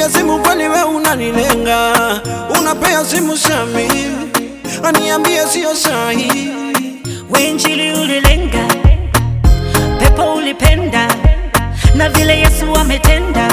nikipiga simu kweli we unanilenga, unapea simu Sami aniambie sio sahi. Wenjili ulilenga, pepo ulipenda, na vile Yesu ametenda,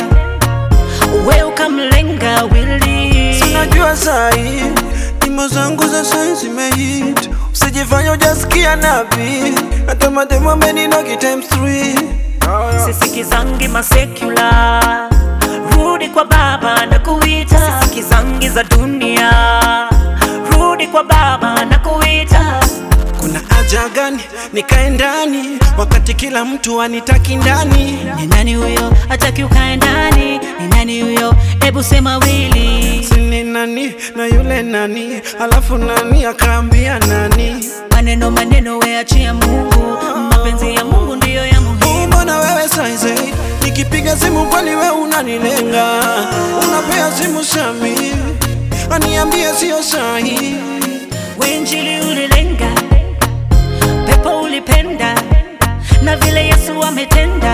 we ukamlenga wili. Sinajua sahi nyimbo zangu za sai zimehit, usijifanya ujasikia nabii, hata mademo ameninogi times three. Sisikizangi masekula, rudi kwa Baba na kuita. Sisikizangi za dunia, rudi kwa Baba na kuita. Kuna haja gani nikae ndani wakati kila mtu anitaki ndani? Ni nani huyo hataki ukae ndani? Ni nani huyo? Ebu sema wili. Sini nani na yule nani, alafu nani akaambia nani? Maneno maneno, weachia Mungu, mapenzi ya Mungu ndiyo ya muhimu. Mbona wewe saizi nikipiga simu kweli we unanilenga, unapea simu Sami aniambie sio sahi. Wenjili ulilenga, pepo ulipenda, na vile Yesu ametenda,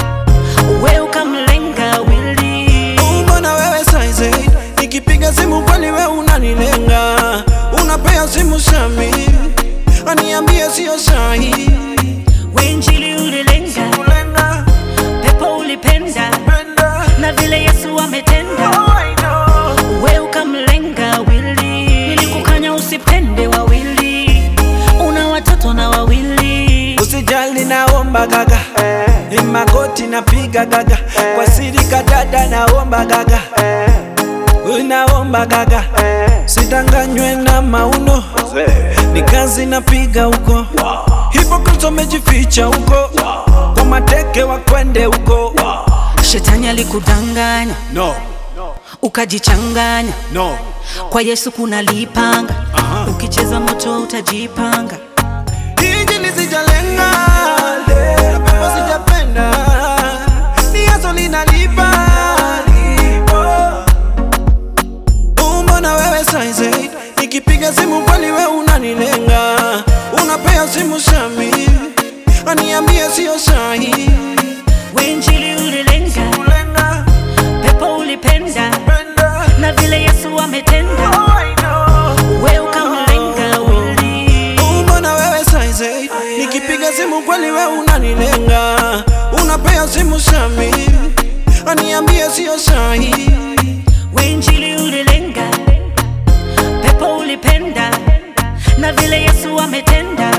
we ukamlenga wili. Mbona wewe saizi nikipiga simu kweli we unanilenga, unapea simu Sami aniambie sio sahi. Wenjili ulilenga, Kulenga, pepo ulipenda, penda, na vile Yesu ametenda, oh, I know. we ukamlenga wili. Nilikukanya usipende wawili, una watoto na wawili. Usijali naomba gaga ni magoti napiga gaga kwa siri kadada naomba gaga naomba gaga sidanganywe na mauno ni kazi napiga huko hipokristo mejificha huko kwa mateke wakwende huko Shetani alikudanganya no, ukajichanganya, no. kwa Yesu kuna lipanga, Aha. ukicheza moto utajipanga. Injili sijalenga, na pepo sijapenda, ni Yesu linalipa. Mbona wewe saizi nikipiga simu kweli we unanilenga, unapea simu Sami aniambie sio sahi. Wenjili ulilenga, Kulenga, pepo ulipenda, penda, na vile Yesu ametenda, oh, I know. we ukamlenga wili. Mbona wewe saizi nikipiga simu kweli we unanilenga, unapea simu Sami aniambie sio sahi. Wenjili ulilenga, pepo ulipenda, na vile Yesu ametenda,